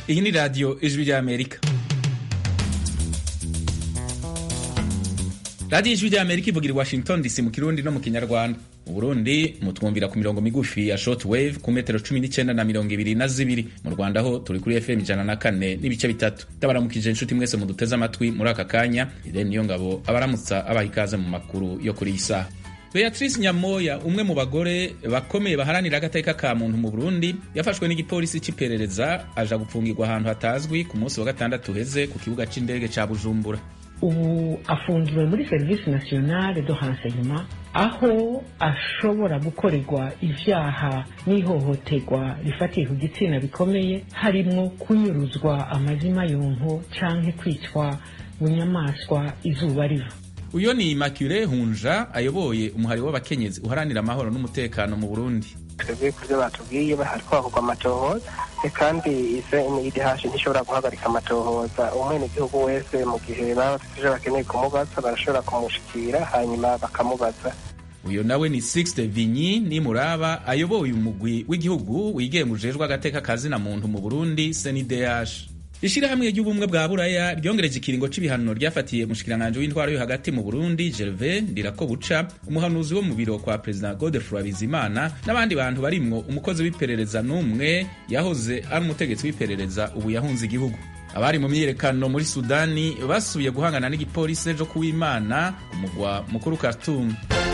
iyi ni radiyo ijwi ry'amerika radiyo ijwi ry'amerika ivugira i washington dc mu kirundi no mu kinyarwanda mu burundi mutwumvira ku mirongo migufi ya short wave ku metero cumi n'icyenda na mirongo ibiri na zibiri mu rwanda ho turi kuri fm ijana na kane n'ibice bitatu ndabaramukije inshuti mwese muduteze amatwi muri aka kanya irene niyo ngabo abaramutsa abaha ikaze mu makuru yo kuri iyi saha Beatrice Nyamoya umwe mu bagore bakomeye baharanira agateka ka muntu mu Burundi yafashwe n'igipolisi c'iperereza aja gupfungirwa ahantu hatazwi ku munsi wa gatandatu uheze ku kibuga c'indege ca Bujumbura ubu afungiwe muri serivisi nationale de renseignement aho ashobora gukorerwa ivyaha n'ihohoterwa rifatiye ku gitsina bikomeye harimwo kunyuruzwa amazima yonko canke kwicwa bunyamaswa izuba riva uyo ni Immaculée Hunja ayoboye umuhari w'abakenyezi uharanira amahoro n'umutekano mu Burundi twebwe ku byo batubwiye hariko hakorwa amatohoza kandi idihashe ntishobora guhagarika amatohoza umwenegihugu wese mu gihe baba bafite ivyo bakeneye kumubaza barashobora kumushikira hanyuma bakamubaza uyo nawe ni Sixte Vinyi Nimuraba ayoboye umugwi w'igihugu wigemujejwe agateka kazina muntu mu Burundi CNDH ishirahamwe ry'ubumwe bwa buraya ryongereje ikiringo c'ibihano ryafatiye umushikiranganji w'intwaro yo hagati mu burundi gervais ndirakobuca umuhanuzi wo mu biro kwa perezida godefroy bizimana n'abandi bantu barimwo umukozi w'iperereza n'umwe yahoze ari umutegetsi w'iperereza ubu yahunze igihugu abari mu myiyerekano muri sudani basubiye guhangana n'igipolisi ejo kuw'imana ku mugwa mukuru khartoum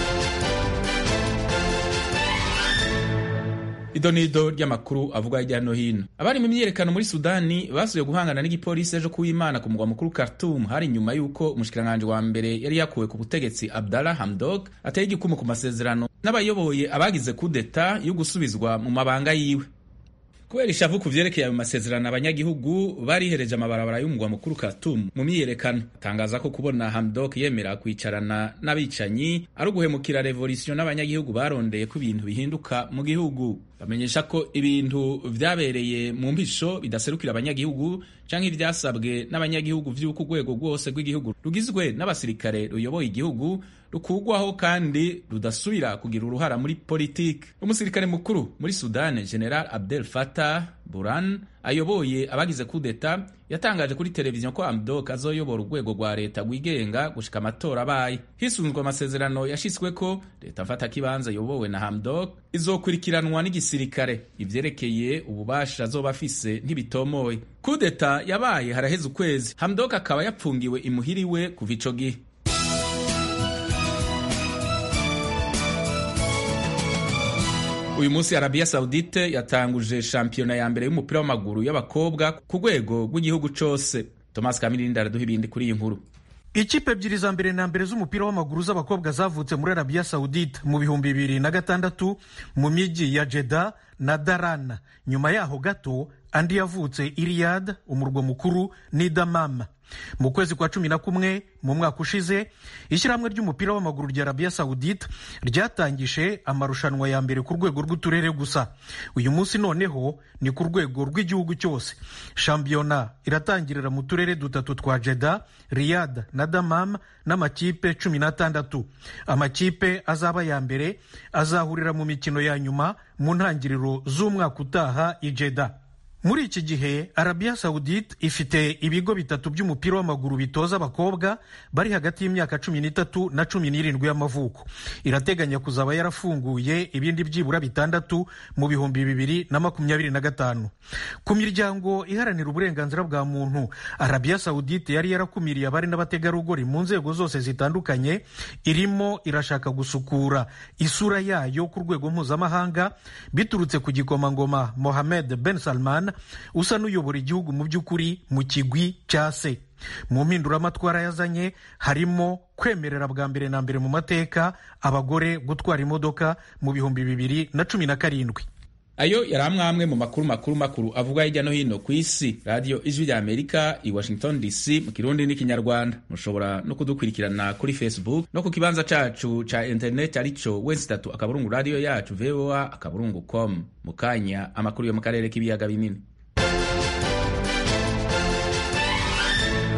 idonido ry'amakuru avuga hirya no hino abari mu myiyerekano muri sudani basubiye guhangana n'igipolisi ejo kuw'imana ku mugwa mukuru khartoum hari nyuma y'uko umushikiranganji wa mbere yari yakuwe ku butegetsi abdallah hamdok ateye igikumu ku masezerano n'abayoboye abagize kudeta yo gusubizwa mu mabanga yiwe kubera ishavu ku vyerekeye ayo masezerano abanyagihugu barihereje amabarabara y'umugwa mukuru Khartoum mu myiyerekano atangaza ko kubona Hamdok yemera kwicarana n'abicanyi ari uguhemukira revolution n'abanyagihugu barondeye ko ibintu bihinduka mu gihugu bamenyesha ko ibintu vyabereye mu mpisho bidaserukira abanyagihugu canke ivyasabwe n'abanyagihugu vy'uko urwego rwose rw'igihugu rugizwe n'abasirikare ruyoboye igihugu rukugwaho kandi rudasubira kugira uruhara muri politiki umusirikare mukuru muri sudani general abdel fatah buran ayoboye abagize kudeta yatangaje kuri televiziyo ko amdok azoyobora urwego rwa leta rwigenga gushika amatora abaye hisunzwe amasezerano yashitsweko leta mfata kibanza yobowe na hamdok izokurikiranwa n'igisirikare ivyerekeye ububasha azoba afise ntibitomoye kudeta yabaye haraheze ukwezi hamdok akaba yapfungiwe imuhiriwe kuva ico gihe uyu munsi arabiya saudite yatanguje shampiyona ya mbere y'umupira w'amaguru y'abakobwa ku rwego rw'igihugu cose thomas kamirindi araduha ibindi kuri iyi nkuru ikipe ebyiri za mbere na mbere z'umupira w'amaguru z'abakobwa zavutse muri arabiya saudite mu bihumbi bibiri na gatandatu mu mijyi ya jeda na darana nyuma yaho gato andi yavutse iriyad umurwa mukuru ni damama mu kwezi kwa cumi na kumwe mu mwaka ushize ishyirahamwe ry'umupira w'amaguru rya arabiya sawudite ryatangije amarushanwa ya mbere ku rwego rw'uturere gusa uyu munsi noneho ni ku rwego rw'igihugu cyose shampiyona iratangirira mu turere dutatu twa jeda riyad na damam n'amakipe cumi n'atandatu amakipe azaba ya mbere azahurira mu mikino ya nyuma mu ntangiriro z'umwaka utaha i jeda muri iki gihe arabiya sawudite ifite ibigo bitatu by'umupira w'amaguru bitoza abakobwa bari hagati y'imyaka cumi n'itatu na cumi n'irindwi y'amavuko irateganya kuzaba yarafunguye ibindi byibura bitandatu mu bihumbi bibiri na makumyabiri na gatanu ku miryango iharanira uburenganzira bwa muntu arabiya sawudite yari yarakumiriye abari n'abategarugori mu nzego zose zitandukanye irimo irashaka gusukura isura yayo ku rwego mpuzamahanga biturutse ku gikomangoma mohamed ben salman usa n'uyobora igihugu mu by'ukuri mu kigwi cya se mu mpinduramatwara yazanye harimo kwemerera bwa mbere na mbere mu mateka abagore gutwara imodoka mu bihumbi bibiri na cumi na karindwi ayo yari amwe amwe mu makuru makuru makuru avuga hirya no hino ku isi radiyo ijwi rya amerika i washington dc mu kirundi n'ikinyarwanda mushobora no kudukurikirana kuri facebook no ku kibanza cacu ca interineti arico wesi tatu akaburungu radiyo yacu voa akaburungu com mu kanya amakuru yo mu karere k'ibiyaga binini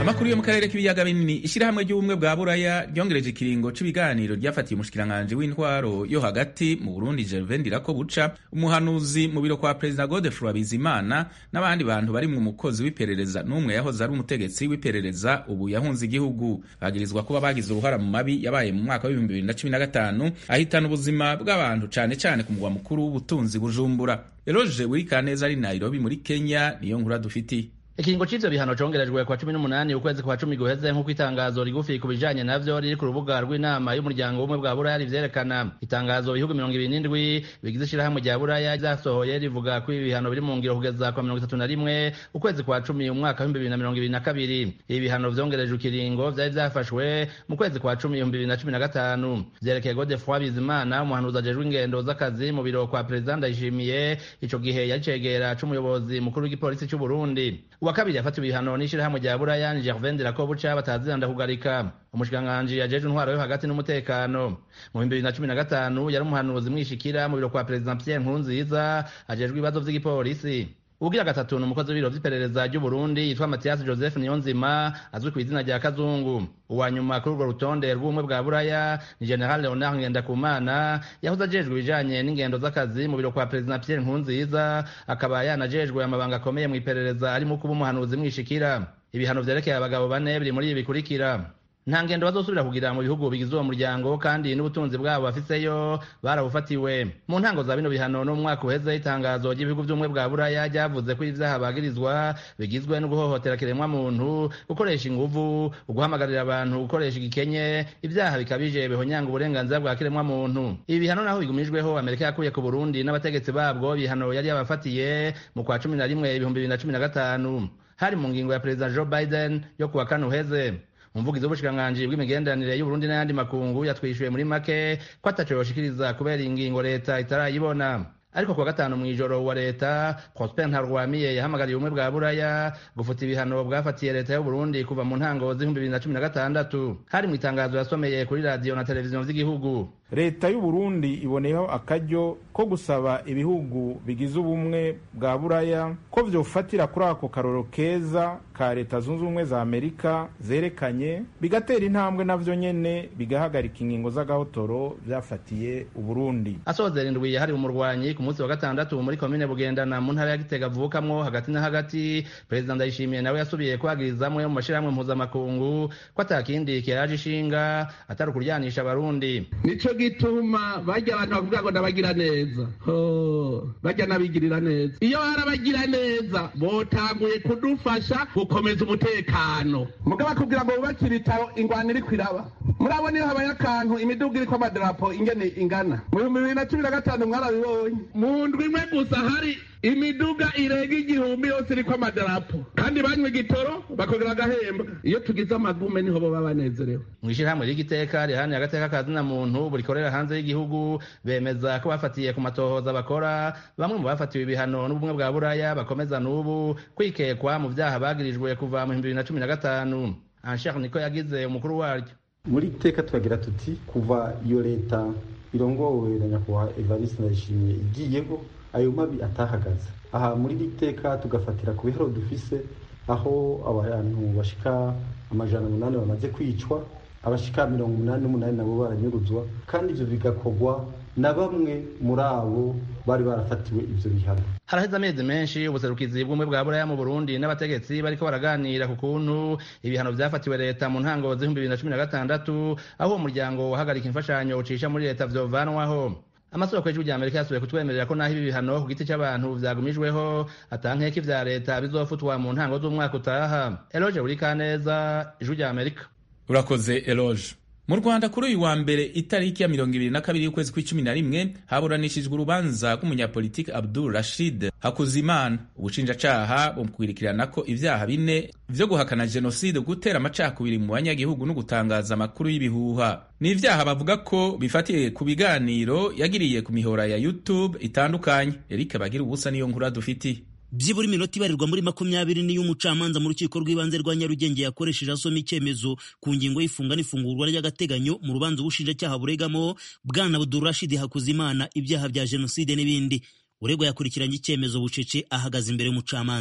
amakuru yo mu karere k'ibiyaga binini ishyirahamwe ry'ubumwe bwa buraya ryongereje ikiringo cy'ibiganiro ryafatiye umushikiranganji w'intwaro yo hagati mu burundi gervain ndirakobuca umuhanuzi mu biro kwa perezida godefroy bizimana n'abandi bantu bari mu mukozi w'iperereza n'umwe yahoze ari umutegetsi w'iperereza ubu yahunze igihugu bagirizwa kuba bagize uruhara mu mabi yabaye mu mwaka w'ibihumbi bibiri na cumi na gatanu ahitana ubuzima bw'abantu cane cane ku mugwa mukuru w'ubutunzi bujumbura eloge wirikaneza ari nairobi muri kenya niyo nkuru dufitiye ikiringo c'ivyo bihano congerejwe kwa cumi n'umunani ukwezi kwa cumi guheze nk'uko itangazo rigufi ku bijanye navyo riri ku rubuga rw'inama y'umuryango w'ubumwe bwa buraya rivyerekana itangazo ibihugu mirongo ibiri n'indwi bigize ishirahamwe rya buraya ryasohoye rivuga ko ibi bihano biri mu ngiro kugeza kwa mirongo itatu na rimwe ukwezi kwa cumi umwaka w'ibihumbi bibiri na mirongo ibiri na kabiri ibi bihano vyongerejwe ikiringo vyari vyafashwe mu kwezi kwa cumi ibihumbi bibiri na cumi na gatanu vyerekeye godefroi bizimana umuhanuzi ajejwe ingendo z'akazi mu biro kwa perezida ndayishimiye ico gihe yari cegera c'umuyobozi mukuru w'igipolisi c'uburundi uwa kabiri yafatiwe ibihano n'ishirahamwe rya buraya ni gervain ndirakobuca bataziranda kugarika umushikiranganji ajejwe intwaro yo hagati n'umutekano mu bihumbi bibiri na cumi na gatanu yari umuhanuzi mwishikira mu biro kwa perezida pierre nkurunziza ajejwe ibibazo vy'igipolisi ugira gatatu ni umukozi w'ibiro vy'iperereza ry'uburundi yitwa matiyasi joseph niyonzima azwi ku izina rya kazungu uwa nyuma kuri urwo rutonde rw'ubumwe bwa buraya ni general leonard ngendakumana yahoze ajejwe ibijanye n'ingendo z'akazi mu biro kwa perezida pierre nkurunziza akaba yanajejwe amabanga akomeye mu iperereza arimo kuba umuhanuzi mwishikira ibihano vyerekeye abagabo bane biri muri ibi bikurikira nta ngendo bazosubira kugira mu bihugu bigize uwo muryango kandi n'ubutunzi bwabo bafiseyo barabufatiwe mu ntango za bino bihano no mu mwaka uheze itangazo ry'ibihugu by'ubumwe bwa buraya ryavuze ko ivyaha bagirizwa bigizwe no guhohotera kiremwa muntu gukoresha inguvu uguhamagarira abantu gukoresha igikenye ibyaha bikabije bihonyanga uburenganzira bwa kiremwa muntu ibi bihano naho bigumijweho amerika yakuye ku burundi n'abategetsi babwo bihano yari yabafatiye mu kwa cumi na rimwe ibihumbi bibiri na cumi na gatanu hari mu ngingo ya perezida joe biden yo kuwa kane uheze umuvugizi w'ubushikiranganji bw'imigenderanire y'uburundi n'ayandi makungu yatwishuye muri make ko ataco yoshikiriza kubera ingingo leta itarayibona ariko kuwa gatanu mw'ijoro wa leta prosper ntarwamiye yahamagariye ubumwe bwa buraya gufuta ibihano bwafatiye leta y'uburundi kuva mu ntango z'ibihumbi bibiri na cumi na gatandatu hari mu itangazo yasomeye kuri radiyo na televiziyo vy'igihugu leta y'uburundi iboneyeho akaryo ko gusaba ibihugu bigize ubumwe bwa buraya ko vyofatira kuri ako karoro keza ka leta zunze ubumwe za amerika zerekanye bigatera intambwe navyo nyene bigahagarika ingingo z'agahotoro vyafatiye uburundi asozera indwi yahariwe umurwanyi ku munsi wa gatandatu muri komine bugendana mu ntara ya gitega avukamwo hagati na hagati perezida ndayishimiye nawe yasubiye kwagiriza amwe mu mashirahamwe mpuzamakungu ko atakindi kiraje ishinga atari ukuryanisha abarundi nico gituma barya abantu bavuga ngo ndabagira neza barya n'abigirira neza iyo barabagira neza botanguye kudufasha gukomeza umutekano mugabo bakubwira ngo bubakire ibitaro ingwano iri kwiraba murabona iyo habaye akantu imiduga iriko amadarapo ingene ingana mu bihumbi bibiri na cumi na gatanu mwarabibonye mu ndwi imwe gusa hari imiduga irenga igihumbi yose iriko amadarapo kandi banywa igitoro bakongera agahemba iyo tugize amagume niho baba banezerewe mw'ishirahamwe ry'igiteka rihaniye agateka ka zina muntu burikorera hanze y'igihugu bemeza ko bafatiye ku matohoza bakora bamwe mu bafatiwe ibihano n'ubumwe bwa buraya bakomeza n'ubu kwikekwa mu vyaha bagirijwe kuva mu bihumbi bibiri na cumi na gatanu anshar niko yagize umukuru waryo muri iteka turagira tuti kuva iyo leta irongowe na nyakubahwa evariste ndayishimiye igiyeho ayo mabi atahagaze aha muri iri teka tugafatira ku biharo dufise aho abantu bashika amajana umunani bamaze kwicwa abashika mirongo umunani n'umunani nabo baranyuruzwa kandi ivyo bigakorwa na bamwe muri abo bari barafatiwe ivyo bihano haraheze amezi menshi ubuserukizi bw'ubumwe bwa buraya mu burundi n'abategetsi bariko baraganira ku kuntu ibihano vyafatiwe leta mu ntango z'ibihumbi bibiri na cumi na gatandatu aho uwo muryango wahagarika imfashanyo ucisha muri leta vyovanwaho amasoko y'ijwi rya amerika yasubiye kutwemerera ko naho ibi bihano ku giti c'abantu vyagumijweho atankeka ivya leta bizofutwa mu ntango z'umwaka utaha eloge buri kaneza ijwi rya amerika urakoze eloge mu rwanda kuri uyu wa mbere itariki ya mirongo ibiri na kabiri y'ukwezi kw'icumi na rimwe haburanishijwe urubanza rw'umunyapolitiki abdul rashid hakuzimana ubushinjacaha bumukwirikirana ko ivyaha bine vyo guhakana jenoside gutera amacakubiri mu banyagihugu no gutangaza amakuru y'ibihuha ni ivyaha bavuga ko bifatiye ku biganiro yagiriye ku mihora ya youtube itandukanye eric bagira ubusa niyo nkuru dufitiye byibura iminota ibarirwa muri makumyabiri niyo umucamanza mu rukiko rw'ibanze rwa nyarugenge yakoresheje asoma icyemezo ku ngingo y'ifunga n'ifungurwa ry'agateganyo mu rubanza ubushinjacyaha buregamo bwana budurashidi hakuzimana ibyaha bya jenoside n'ibindi uregwa yakurikiranye icyemezo bucece ahagaze imbere y'umucamanza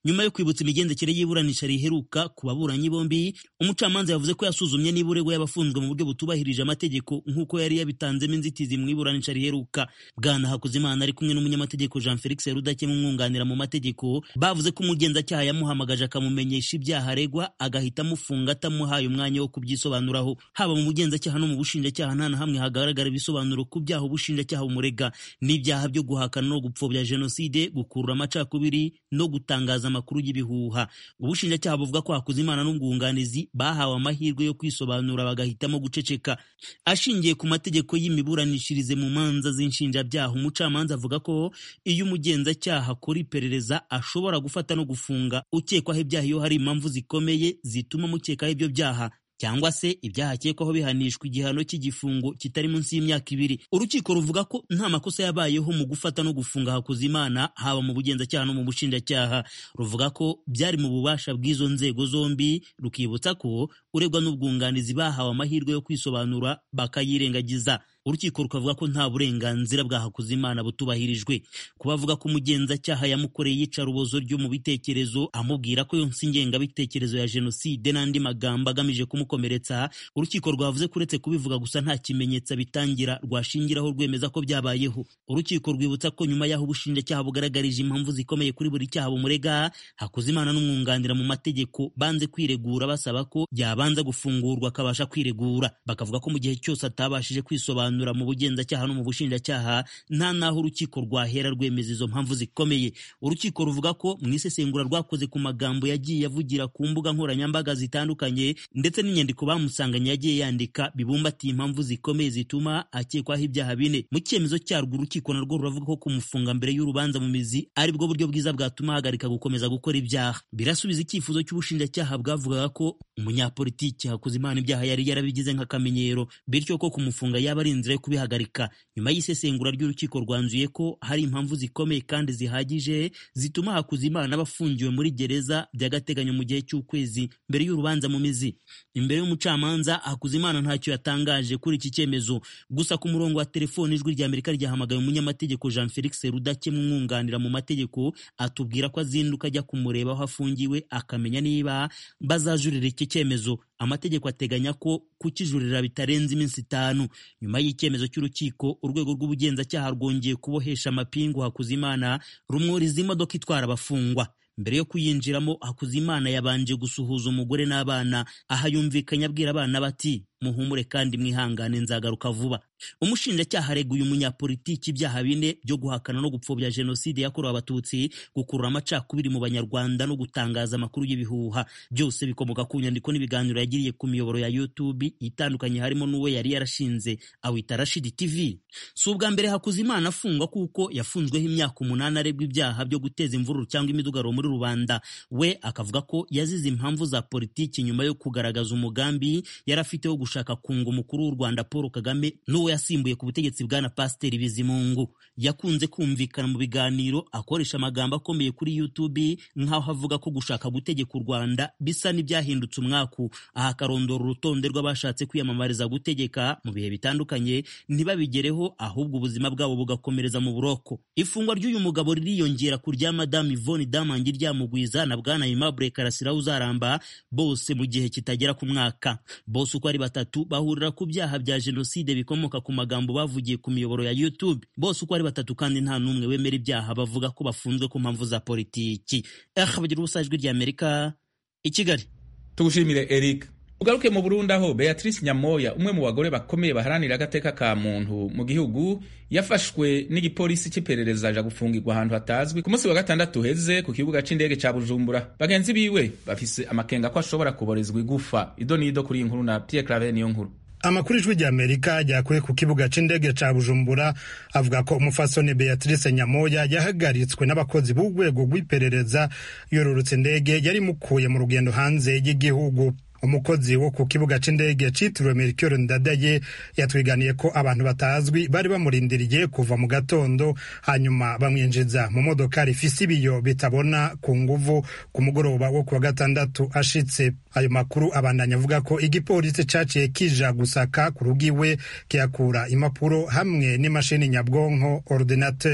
nyuma yo kwibutsa imigendekere y'iburanisha riheruka ku baburanyi bombi umucamanza yavuze ko yasuzumye niba uregwa yabafunzwe mu buryo butubahirije amategeko nk'uko yari yabitanzemo inzitizi mu iburanisha riheruka bwana hakuzimana ari kumwe n'umunyamategeko jean felix rudakemwa umwunganira mu mategeko bavuze ko umugenzacyaha yamuhamagaje akamumenyesha ibyaha aregwa agahita amufunga atamuhaye umwanya wo kubyisobanuraho haba mu bugenzacyaha no mu bushinjacyaha nta na hamwe hagaragara ibisobanuro ku byaha ubushinjacyaha bumurega n'ibyaha byo guhakana no gupfobya jenoside gukurura amacakubiri no gutangaza amakuru y'ibihuha ubushinjacyaha buvuga ko hakuzimana n'ubwunganizi bahawe amahirwe yo kwisobanura bagahitamo guceceka ashingiye ku mategeko y'imiburanishirize mu manza z'inshinjabyaha umucamanza avuga ko iyo umugenzacyaha akora iperereza ashobora gufata no gufunga ukekwaho ibyaha iyo hari impamvu zikomeye zituma mukekaho ibyo byaha cyangwa se ibyaha akekwaho bihanishwa igihano cy'igifungo kitari munsi y'imyaka ibiri urukiko ruvuga ko nta makosa yabayeho mu gufata no gufunga hakuzimana haba mu bugenzacyaha no mu bushinjacyaha ruvuga ko byari mu bubasha bw'izo nzego zombi rukibutsa ko uregwa n'ubwunganizi bahawe amahirwe yo kwisobanura bakayirengagiza urukiko rukavuga ko nta burenganzira bwa hakuzimana butubahirijwe kuba avuga ko umugenzacyaha yamukoreye iyicarubozo ryo mu bitekerezo amubwira ko yonse ingengabitekerezo ya jenoside n'andi magambo agamije kumukomeretsa urukiko rwavuze ko uretse kubivuga gusa nta kimenyetso bitangira rwashingiraho rwemeza ko byabayeho urukiko rwibutsa ko nyuma y'aho ubushinjacyaha bugaragarije impamvu zikomeye kuri buri cyaha bumurega hakuzimana n'umwunganira mu mategeko banze kwiregura basaba ko yabanza gufungurwa akabasha kwiregura bakavuga ko mu gihe cyose atabashije kwisobanura mu bugenzacyaha no mu bushinjacyaha nta n'aho urukiko rwahera rwemeza izo mpamvu zikomeye urukiko ruvuga ko mu isesengura rwakoze ku magambo yagiye avugira ku mbuga nkoranyambaga zitandukanye ndetse n'inyandiko bamusanganye yagiye yandika bibumbatiye impamvu zikomeye zituma akekwaho ibyaha bine mu cyemezo cyarwo urukiko narwo ruravuga ko kumufunga mbere y'urubanza mu mizi ari bwo buryo bwiza bwatuma ahagarika gukomeza gukora ibyaha birasubiza icyifuzo cy'ubushinjacyaha bwavugaga ko umunyapolitiki hakuzimana ibyaha yari yarabigize nk'akamenyero bityo ko kumufunga yaba ari inzira yo kubihagarika nyuma y'isesengura ry'urukiko rwanzuye ko hari impamvu zikomeye kandi zihagije zituma hakuzimana aba afungiwe muri gereza by'agateganyo mu gihe cy'ukwezi mbere y'urubanza mu mizi imbere y'umucamanza hakuzimana ntacyo yatangaje kuri iki cyemezo gusa ku murongo wa telefoni ijwi rya amerika ryahamagaye umunyamategeko jean felix rudakemwa umwunganira mu mategeko atubwira ko azinduka ajya kumureba aho afungiwe akamenya niba bazajurira iki cyemezo amategeko ateganya ko kukijurira bitarenze iminsi itanu nyuma y'icyemezo cy'urukiko urwego rw'ubugenzacyaha rwongeye kubohesha amapingu hakuzimana rumwuriza imodoka itwara abafungwa mbere yo kuyinjiramo hakuzimana yabanje gusuhuza umugore n'abana aha yumvikanye abwira abana bati muhumure kandi mwihangane nzagaruka vuba umushinjacyaha areguye umunyapolitiki ibyaha bine byo guhakana no gupfobya jenoside yakorewe abatutsi gukurura amacakubiri mu banyarwanda no gutangaza amakuru y'ibihuha byose bikomoka ku nyandiko n'ibiganiro yagiriye ku miyoboro ya youtube itandukanye harimo n'uwo yari yarashinze awita rashidi tv si ubwa mbere hakuzimana afungwa kuko yafunzweho imyaka umunani aregwa ibyaha byo guteza imvururu cyangwa imidugaro muri rubanda we akavuga ko yazize impamvu za politiki nyuma yo kugaragaza umugambi yari afite wo gushaka kunga umukuru w'u rwanda paul kagame n'uwo yasimbuye ku butegetsi bwana pasiteri bizimungu yakunze kumvikana mu biganiro akoresha amagambo akomeye kuri youtube nk'aho avuga ko gushaka gutegeka u rwanda bisa n'ibyahindutse umwaku aha akarondora urutonde rw'abashatse kwiyamamariza gutegeka mu bihe bitandukanye ntibabigereho ahubwo ubuzima bwabo bugakomereza mu buroko ifungwa ry'uyu mugabo ririyongera ku rya madamu ivoni damangi ryamugwiza na bwana aimable karasira uzaramba bose mu gihe kitagera ku mwaka bose uko ari batatu bahurira ku byaha bya jenoside bikomoka ku magambo bavugiye ku miyoboro ya youtube bose uko ari batatu kandi nta n'umwe wemera ibyaha bavuga ko bafunzwe ku mpamvu za politiki aha bagira ubusa ijwi ry'amerika i kigali tugushimire eric ugaruke mu burundi aho beatrice nyamoya umwe mu bagore bakomeye baharanira agateka ka muntu mu gihugu yafashwe n'igipolisi cy'iperereza aja gufungirwa ahantu hatazwi ku munsi wa gatandatu uheze ku kibuga c'indege ca bujumbura bagenzi biwe bafise amakenga ko ashobora kuborezwa igufa ido n'ido kuri iyi nkuru na pierre clave niyo nkuru amakuru ijwi rya amerika ryakuye ku kibuga c'indege ca bujumbura avuga ko umufasoni beatrice nyamoya yahagaritswe n'abakozi b'urwego rw'iperereza yororutse indege yari mukuye mu rugendo hanze y'igihugu umukozi wo ku kibuga c'indege citiriwe Melchior Ndadaye yatwiganiye ko abantu batazwi bari bamurindiriye kuva mu gatondo hanyuma bamwinjiza mu modoka rifise ibiyo bitabona ku nguvu ku mugoroba wo kuwa gatandatu ashitse ayo makuru abandanya avuga ko igipolisi caciye kija gusaka ku rugiwe kiyakura impapuro hamwe n'imashini nyabwonko ordinateur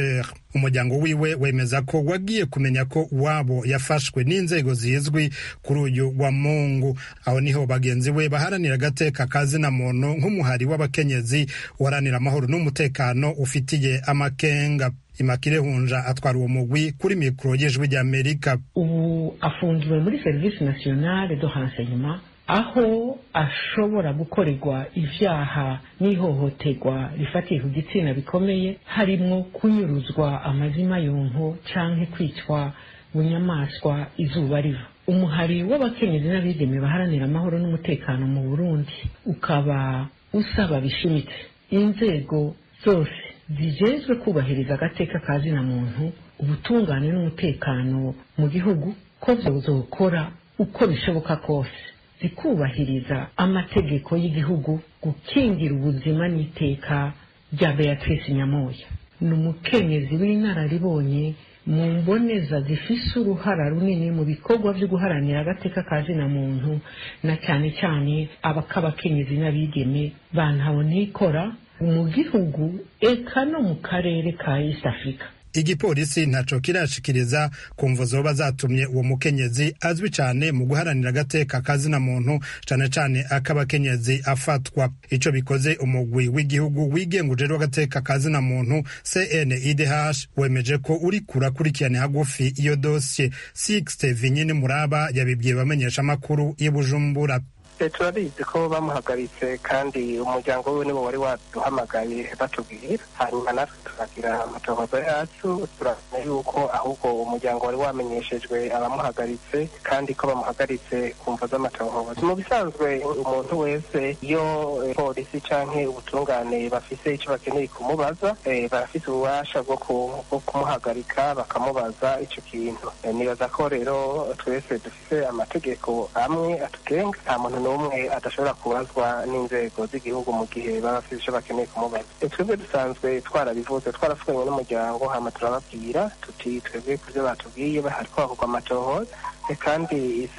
umuryango wiwe wemeza ko wagiye kumenya ko wabo yafashwe n'inzego zizwi kuri uyu wa mungu aho niho bagenzi we baharanira agateka ka zina muntu nk'umuhari w'abakenyezi uharanira amahoro n'umutekano ufitiye amakenga imakire hunja atwara uwo mugwi kuri mikoro y'ijwi ry'amerika ubu afungiwe muri serivisi nasiyonale do renseignement aho ashobora gukorerwa ivyaha n'ihohoterwa rifatiye ku gitsina bikomeye harimwo kunyuruzwa amazima yonko canke kwicwa bunyamaswa izuba riva umuhari w'abakenyezi n'abigeme baharanira amahoro n'umutekano mu burundi ukaba usaba bishimitse inzego zose zijejwe kubahiriza agateka ka zina muntu ubutungane n'umutekano mu gihugu ko zozokora uko bishoboka kose zikubahiriza amategeko y'igihugu gukingira ubuzima n'iteka rya beatrice nyamoya ni umukenyezi w'inararibonye mu mboneza zifise uruhara runini mu bikorwa byo guharanira agateka ka zina muntu na cyane cyane abakabakenyezi n'abigeme bantabonikora mu gihugu eka no mu karere ka east africa igipolisi ntaco kirashikiriza ku mvo zoba zatumye uwo mukenyezi azwi cane mu guharanira agateka ka zina muntu cane cane ak'abakenyezi afatwa ico bikoze umugwi w'igihugu wigenga ujejwe agateka ka zina muntu cnidh wemeje ko uriko urakurikirana hagufi iyo dosiye sixte vinyini muraba yabibwiye bamenyesha amakuru i bujumbura turabizi ko bamuhagaritse kandi umuryango we nibo wari waduhamagaye batubwira hanyuma natwe turagira amatohoza yacu turamenya yuko ahubwo umuryango wari wamenyeshejwe abamuhagaritse kandi ko bamuhagaritse ku mvo z'amatohoza mu bisanzwe umuntu wese iyo polisi canke ubutungane bafise icyo bakeneye kumubaza barafise ububasha bwo kumuhagarika bakamubaza ico kintu nibaza ko rero twese dufise amategeko amwe atugenga nta muntu n'umwe adashobora kubazwa n'inzego z'igihugu mu gihe baba bafite icyo bakeneye kumubaza twebwe dusanzwe twarabivuze twarafukanye n'umuryango hama turababwira tuti twebwe ku byo batubwiye hariko hakorwa amatohoza kandi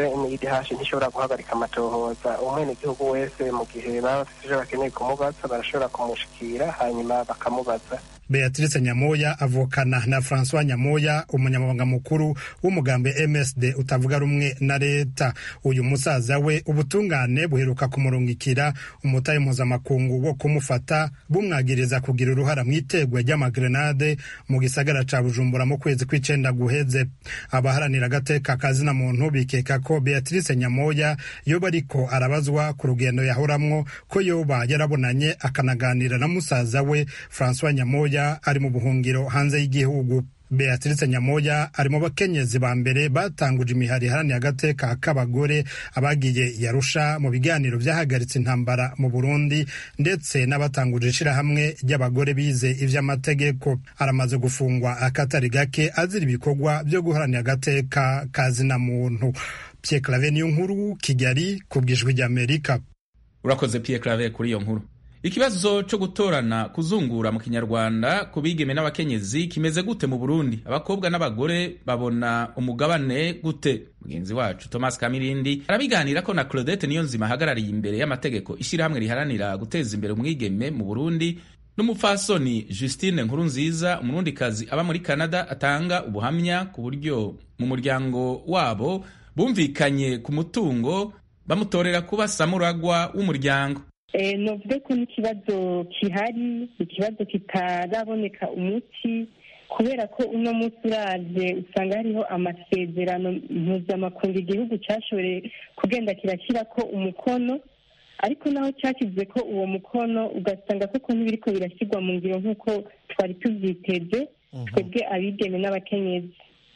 idh ntishobora guhagarika amatohoza umwenegihugu wese mu gihe baba bafite icyo bakeneye kumubaza barashobora kumushikira hanyuma bakamubaza beatrice nyamoya avukana na francois nyamoya umunyamabanga mukuru w'umugambi msd utavuga rumwe na leta uyu musaza we ubutungane buheruka kumurungikira umutahe mpuzamakungu wo kumufata bumwagiriza kugira uruhara mu itegwa ry'amagrenade mu gisagara ca bujumbura mu kwezi kw'icenda guheze abaharanira agateka kazina muntu bikeka ko beatrice nyamoya yoba ariko arabazwa ku rugendo yahoramwo ko yoba yarabonanye akanaganira na musaza we francois nyamoya ari mu buhungiro hanze y'igihugu beatrice nyamoya ari mu bakenyezi ba mbere batanguje imihari iharaniye agateka k'abagore abagiye yarusha mu biganiro byahagaritse intambara mu burundi ndetse n'abatanguje ishirahamwe ry'abagore bize ivy'amategeko aramaze gufungwa akatari gake azira ibikorwa byo guharanira agateka kazina muntu pierre clave niyo nkuru kigali ku bwijwi ry'amerika urakoze pierre clave kuri iyo nkuru ikibazo cyo gutorana kuzungura mu kinyarwanda ku bigeme n'abakenyezi kimeze gute mu burundi abakobwa n'abagore babona umugabane gute mugenzi wacu thomas kamirindi arabiganira ko na claudette niyo nzima ahagarariye imbere y'amategeko ishyirahamwe riharanira guteza imbere umwigeme mu burundi n'umupfasoni justine nkuru nziza umurundikazi aba muri canada atanga ubuhamya ku buryo mu muryango wabo bumvikanye ku mutungo bamutorera kuba samuragwa w'umuryango novuge ko n'ikibazo gihari ikibazo kitaraboneka umuti kubera ko uno munsi uraje usanga hariho amasezerano mpuzamakungu igihugu cyashoboye kugenda kirashyira ko umukono ariko naho cyashyize ko uwo mukono ugasanga koko ntibiriko birashyirwa mu ngiro nk'uko twari tubyiteze twebwe abigeme n'abakenyezi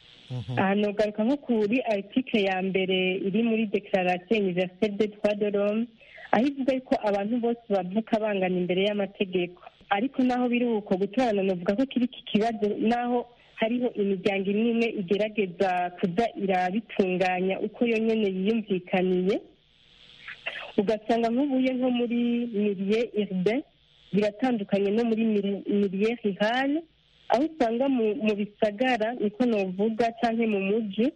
aha nogaruka nko kuri article ya mbere iri muri declaration universelle des droits de l'homme aho ivuga yuko abantu bose bavuka bangana imbere y'amategeko ariko naho biri uko gutorana navuga ko kiri iki kibazo naho hariho imiryango imwe imwe igerageza kuza irabitunganya uko yo nyene yiyumvikaniye ugasanga nk'ubuye nko muri mirie urbain biratandukanye no muri mirie rurale aho usanga mu bisagara niko novuga canke mu muji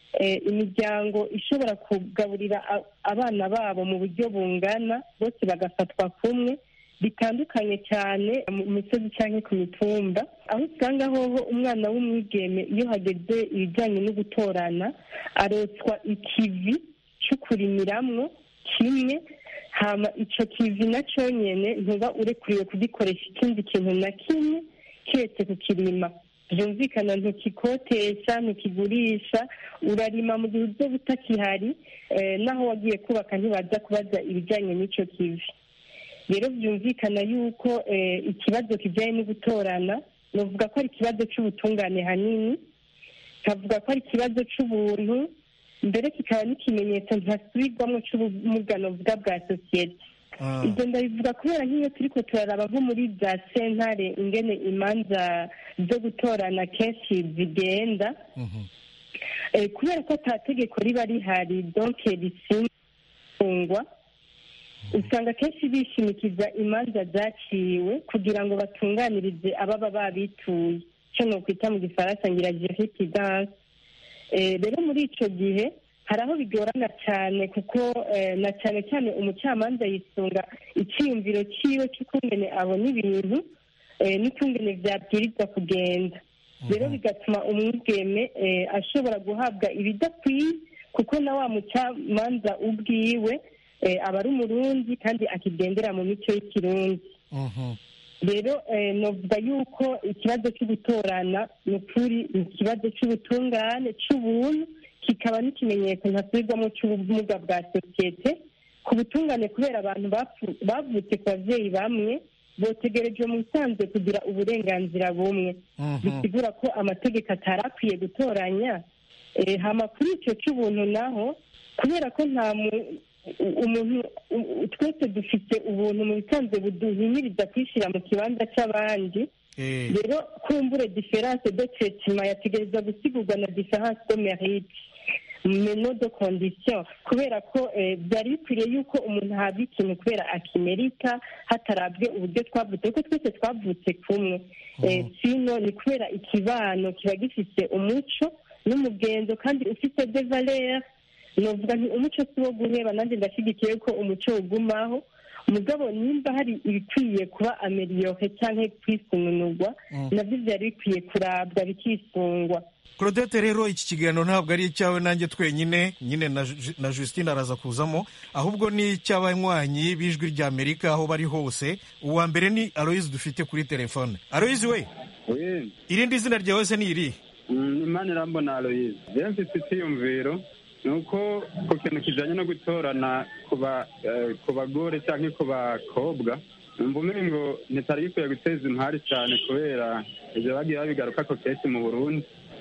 imiryango ishobora kugaburira abana babo mu buryo bungana bose bagafatwa kumwe bitandukanye cyane mu misozi cyangwa ku mitumba aho usanga hoho umwana w'umwigeme iyo hageze ibijyanye no gutorana arotswa ikivi cyo kurimiramwo kimwe hama icyo kivi na nyine ntuba urekuriwe kugikoresha ikindi kintu na kimwe keretse kukirima byumvikana ntukikotesha ntukigurisha urarima mu gihe uzo butakihari naho wagiye kubaka ntibaza kubaza ibijyanye n'icyo kivi rero byumvikana yuko ikibazo kijyanye no gutorana navuga ko ari ikibazo cy'ubutungane hanini kavuga ko ari ikibazo cy'ubuntu mbere kikaba n'ikimenyetso ntasubirwamo cy'ubumugano bwa bwa sosiyete ibyo ndabivuga kubera nk'iyo turi ko turaraba nko muri bya sentare ingene imanza zo gutorana kenshi zigenda kubera ko ata tegeko riba rihari donke risingwa usanga kenshi bishimikiza imanza zaciwe kugira ngo batunganirize ababa babituye icyo ni ukwita mu gifaransa ngira jeripidanse rero muri icyo gihe hari aho bigorana cyane kuko na cyane cyane umucamanza yisunga icyiyumviro cyiwe cy'ukungene abona ibintu n'ukungene byabwirizwa kugenda rero bigatuma umwigeme ashobora guhabwa ibidakwiye kuko na wa mucamanza ubwiwe aba ari umurundi kandi akigendera mu mico y'ikirundi rero navuga yuko ikibazo cyo gutorana ni ukuri ni ikibazo cy'ubutungane cy'ubuntu kikaba n'ikimenyetso ntasubirwamo cy'ubumuga bwa sosiyete ku butungane kubera abantu bavutse ku babyeyi bamwe botegereje mu bisanzwe kugira uburenganzira bumwe bisigura ko amategeko atari akwiye gutoranya hama kuri icyo cy'ubuntu naho kubera ko nta umuntu twese dufite ubuntu mu bisanzwe buduhimiriza kwishyira mu kibanza cy'abandi rero kumbure diferanse de tretima yategereza gusigurwa na diferanse de merite meno de condition kubera ko byari bikwiriye yuko umuntu ahabwa ikintu kubera akimerita hatarabwe uburyo twavutse kuko twese twavutse kumwe sino ni kubera ikibano kiba gifite umuco n'umugenzo kandi ufite de valeur novuga nti umuco si wo guheba nanjye ndashyigikiye ko umuco ugumaho mugabo nimba hari ibikwiye kuba ameliyore cyangwa kwisununurwa nabyo byari bikwiye kurabwa bikisungwa claudette rero iki kiganiro ntabwo ari icyawe nanjye twenyine nyine na Justine araza kuzamo ahubwo ni icy'abanywanyi b'ijwi rya amerika aho bari hose uwa mbere ni aloyizi dufite kuri telefone aloyizi we irindi zina ryawe se ni iri imana irambona aloyizi rero mfite icyiyumviro ni uko ku kintu kijyanye no gutorana ku bagore cyangwa ku bakobwa numva umwe ngo ntitari gikwiye guteza impari cyane kubera ibyo bagiye babigaruka ko kenshi mu burundi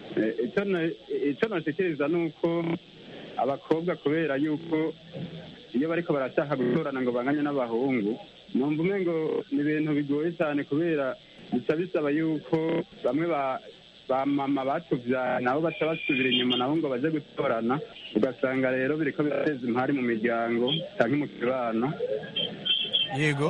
icyo nashikiriza ni uko abakobwa kubera yuko iyo bariko barashaka gutorana ngo banganye n'abahungu numva umwe ngo ni ibintu bigoye cyane kubera bica bisaba yuko bamwe ba ba mama batuvyaye nabo baca basubira inyuma nabo ngo baje gutorana ugasanga rero biriko birateza impari mu miryango canke mu kibano yego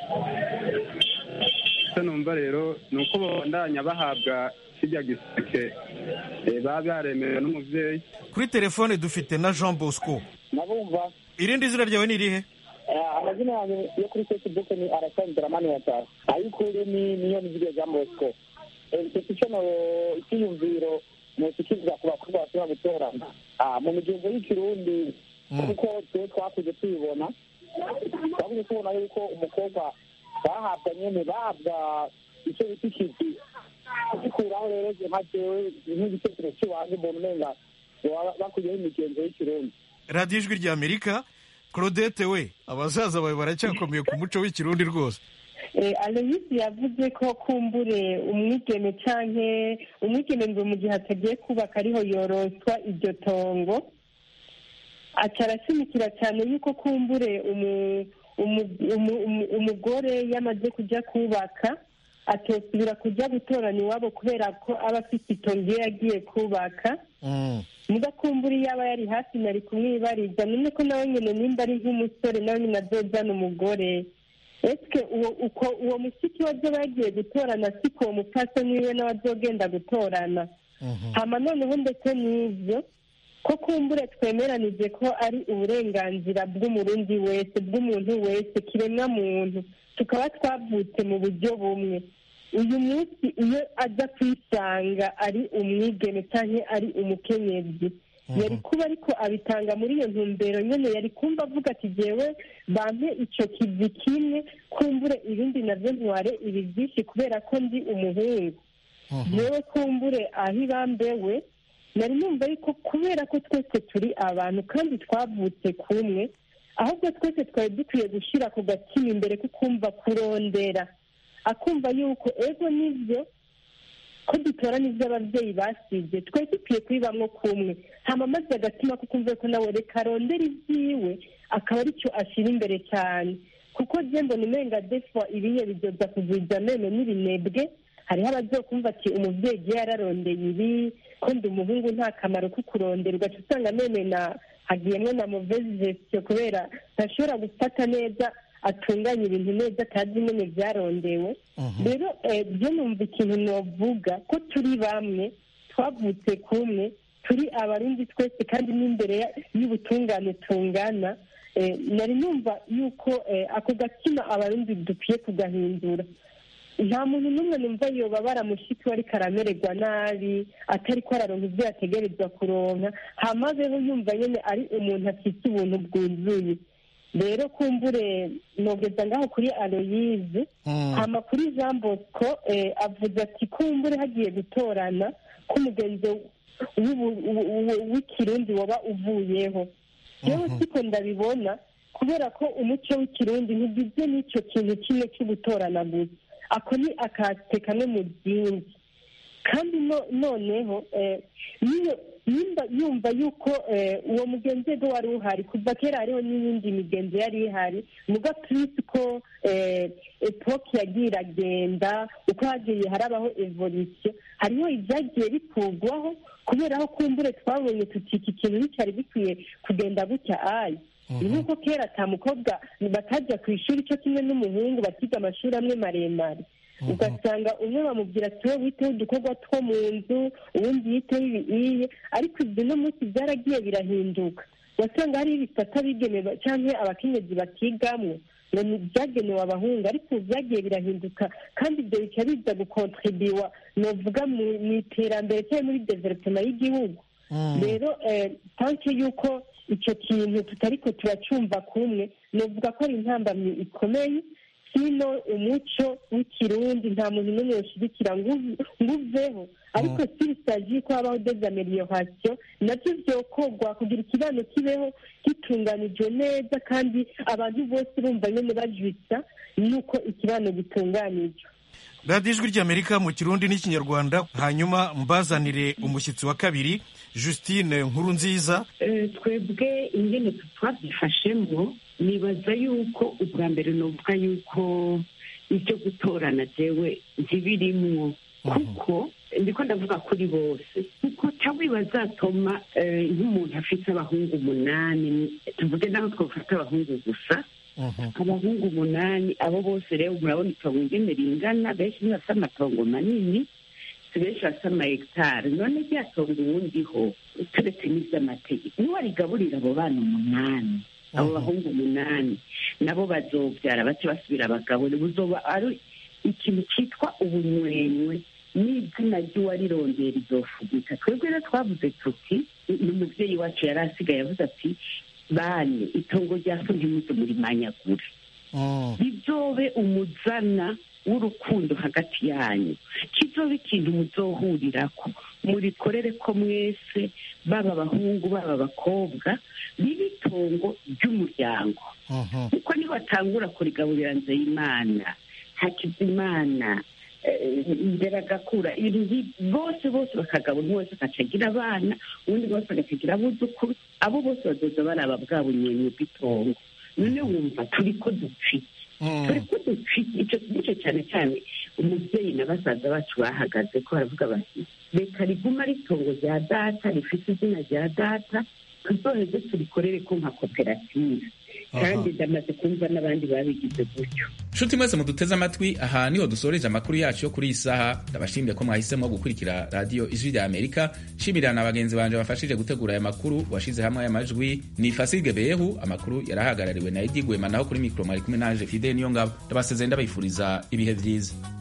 icyo numva rero ni uko babandanya bahabwa kirya giseke baba baremerewe n'umuvyeyi kuri telefone dufite na jean bosco nabumva irindi zina ryawe ni irihe amazina yanjye yo kuri facebook ni arasanzwe ramani watara ayikuri ni niyo nizige jean bosco mfite icyo icyiyumviro ntikikizwa ku bakobwa bashobora gutorana mu migenzo y'ikirundi kuko twe twakuze tubibona twakuze tubona yuko umukobwa bahabwa nyene bahabwa icyo bita ikizi kugikuraho rero nka jewe nk'igitekerezo cy'iwanjye mbona umenga bakuyeho imigenzo y'ikirundi radiyo ijwi rya amerika claudette we abasaza bawe baracyakomeye ku muco w'ikirundi rwose aloyisi yavuze ko kumbure umwigeme cyangwa umwigeme ngo mu gihe atagiye kubaka ariho yoroswa iryo tongo aca arashimikira cyane yuko kumbure umugore yamaze kujya kubaka atosubira kujya gutorana iwabo kubera ko aba afite itongo iyo yagiye kubaka mugakumbura iyo aba yari hafi nari kumwibariza none ko nawe nyine nimba ari nk'umusore nawe nyine azozana umugore ese uko uwo mushiki we azoba yagiye gutorana siko uwo mupfasoni wiwe nawe azogenda gutorana hama noneho ndetse n'ibyo ko kumbure twemeranije ko ari uburenganzira bw'umurundi wese bw'umuntu wese kiremwa muntu tukaba twavutse mu buryo bumwe uyu munsi iyo aza kwisanga ari umwigeme cyangwa ari umukenyezi yari kuba ariko abitanga muri iyo ntumbero nyine yari kumva avuga ati jyewe bampe icyo kivi kimwe kumbure ibindi nabyo ntware ibi byinshi kubera ko ndi umuhungu yewe kumbure aho ibambewe nari numva yuko kubera ko twese turi abantu kandi twavutse kumwe ahubwo twese twari dukwiye gushyira ku gatima imbere ko kumva kurondera akumva yuko ego nibyo ko dutora n'ibyo ababyeyi basibye twari dukwiye kubibamo kumwe hama maze agatima ko kumva ko nawe reka arondera ibyiwe akaba aricyo ashyira imbere cyane kuko jembo ni menga defwa ibiye bidoda kugwiza meno n'ibinebwe hariho abazokumva ati umubyeyi igihe yararondeye ibi ko ndi umuhungu nta kamaro ko kurondera ugaca usanga mene na hagiyemo na muvezi gestion kubera ntashobora gufata neza atunganya ibintu neza atazi nyine byarondewe rero byo numva ikintu novuga ko turi bamwe twavutse kumwe turi abarundi twese kandi n'imbere y'ubutungane tungana nari numva yuko ako gatima abarundi dukwiye kugahindura nta muntu n'umwe numva yoba baramushiki we ariko aramererwa nabi atari ko araronka ibyo yategerezwa kuronka hamazeho yumva nyine ari umuntu afite ubuntu bwuzuye rero kumbure nogeza ngaho kuri aloyize hama kuri jean bosco avuze ati kumbure hagiye gutorana k'umugenzi w'ikirundi waba uvuyeho yewe siko ndabibona kubera ko umuco w'ikirundi ntigizwe n'icyo kintu kimwe cyo gutorana gusa ako ni akate kamwe mu byinshi kandi noneho nimba yumva yuko uwo mugenzi we wari uhari kuva kera hariho n'iyindi migenzo yari ihari muga turisi ko epoke yagiye iragenda uko hagiye harabaho evolisiyo hariho ibyagiye bikurwaho kubera aho kumbure twabonye tuti iki kintu nticyari gikwiye kugenda gutya ayi ni nk'uko kera ata mukobwa batajya ku ishuri cyo kimwe n'umuhungu bakiga amashuri amwe maremare ugasanga umwe bamubwira ati wowe witeho udukorwa two mu nzu ubundi yiteho ibiye ariko ibyo no munsi byaragiye birahinduka wasanga hariho ibisata bigenewe cyangwa abakenyezi bakigamwo ngo ni byagenewe abahungu ariko ubu byagiye birahinduka kandi ibyo bica biza gukontribiwa novuga mu iterambere cyangwa muri developema y'igihugu rero tanke y'uko icyo kintu tutari ko turacyumva kumwe novuga ko ari intambamyi ikomeye sino umuco w'ikirundi nta muntu n'umwe ushyigikira ngo uveho ariko sirisaji ko habaho dezamelioration nabyo byokorwa kugira ikibano kibeho gitunganijwe neza kandi abantu bose bumva nyine bajwitsa nuko ikibano gitunganijwe radiyo ijwi ry'amerika mu kirundi n'ikinyarwanda hanyuma mbazanire umushyitsi wa kabiri justine nkuru nziza twebwe ingene twabyifashemo nibaza yuko ubwa mbere nuvuga yuko ibyo gutorana jewe ntibirimwo kuko ndiko ndavuga kuri bose kuko cyangwa bazatuma nk'umuntu afite abahungu umunani tuvuge naho twafata abahungu gusa abahungu umunani abo bose rero murabona itongo ingene ringana benshi ntibafite amatongo manini si benshi bafite amahegitari none rya tongo uwundiho turetse n'iby'amategeko niwe arigaburira abo bana umunani abo bahungu umunani nabo bazobyara bace basubira abagabo buzoba ari ikintu cyitwa ubunywenywe n'izina ry'uwarirondera izofugika twebwe rero twavuze tuti n'umubyeyi wacu yari asigaye avuze ati bane itongo rya so ntimuze murimanyagure bizobe umuzana w'urukundo hagati yanyu kizobe ikintu muzohurirako murikorere ko mwese baba abahungu baba abakobwa bibe itongo ry'umuryango kuko nibatangura kurigaburira nzeyimana hakizimana nderagakura bose bose bakagabura umwe wese akacagira abana ubundi bose agacagira abuzukuru abo bose bazoza baraba bwa bunyeni bw'itongo none wumva turi ko dupfike turi ko dupfike icyo nicyo cyane cyane umubyeyi na basaza bacu bahagaze ko baravuga bati reka riguma ari itongo rya data rifite izina rya data tuzoheze turikorere ko nka koperative kandi ndamaze kumva n'abandi babigize gutyo nshuti mwese muduteze amatwi aha niho dusoreje amakuru yacu yo kuri iyi saha ndabashimiye ko mwahisemo gukurikira radiyo ijwi rya amerika nshimira na bagenzi banje bafashije gutegura aya makuru washize hamwe aya majwi ni fasige behu amakuru yarahagarariwe na edi gwema naho kuri mikoro mwari kumwe naje fide niyo ngabo ndabasezeye ndabifuriza ibihe byiza